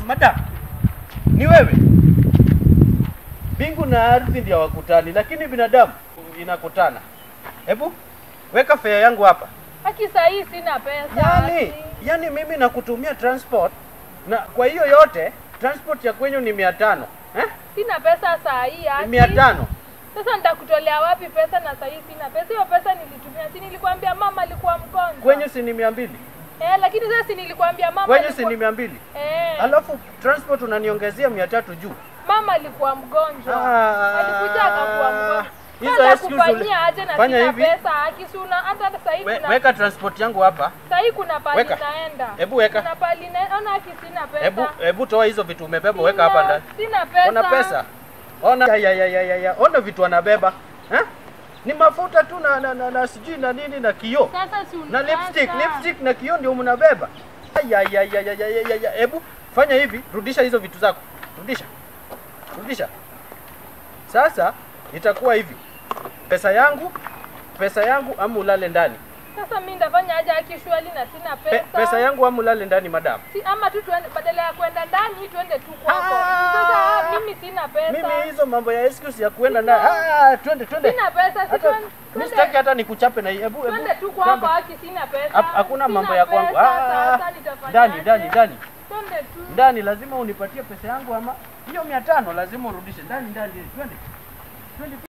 madam, ni wewe? Mbingu na ardhi ndio wakutani, lakini binadamu inakutana. Hebu weka fare yangu hapa. Haki saa hii sina pesa. Yani, haki. yani mimi nakutumia transport na kwa hiyo yote transport ya kwenyu ni mia tano eh? Sina pesa saa hii Ni haki. mia tano Sasa nitakutolea wapi pesa na saa hii sina pesa? Hiyo pesa nilitumia. Si nilikwambia mama alikuwa mgonjwa. kwenyu si ni mia mbili Eh, lakini sasa si nilikwambia mama kwenyu si alikuwa... ni mia mbili Eh, alafu transport unaniongezea mia tatu juu. mama alikuwa mgonjwa. Ah, Alikuja akakuwa mgonjwa. hizo Sasa excuse kufanyia aje na fanya sina hivi. pesa haki si una hata sasa hivi We, kuna weka transport yangu hapa. sasa hivi kuna pali Weka. naenda. Hebu weka. Kuna pali naenda haki sina pesa. Hebu hebu toa hizo vitu umebeba, weka hapa Sina- ndani. Sina pesa. Ona pesa. Ona ya, ya, ya, ya, ya, ya. Ona vitu anabeba. Eh? Ni mafuta tu na, na, na, na sijui na nini na kioo. Sasa si Na unipasa. lipstick, lipstick na kioo ndio mnabeba. Ya, ya, ya, ya, ya, ya, ya, ya. Hebu fanya hivi, rudisha hizo vitu zako. Rudisha. Rudisha. Sasa itakuwa hivi. Pesa yangu, pesa yangu ama ulale ndani. Sasa mimi ndafanya aje haki shwali na sina Pe, pesa. pesa yangu ama ulale ndani madam. Si, ama tu tuende badala ya kwenda ndani tuende tu kwako. Ah! Sasa mimi sina pesa. Mimi hizo mambo ya excuse ya kuenda Sina. ndani. Ah, twende twende. Sina pesa, si Hata twende- mimi twende- sitaki hata nikuchape na hii. hebu hebu. Twende tu kwako kwamba- haki sina pesa. Hap- Hakuna Sina mambo ya kwangu. pesa, Ah, sasa nitafanya ndani aje? ndani ndani. Twende tu. Ndani lazima unipatie pesa yangu ama hiyo mia tano lazima urudishe. Ndani ndani twende. Twende.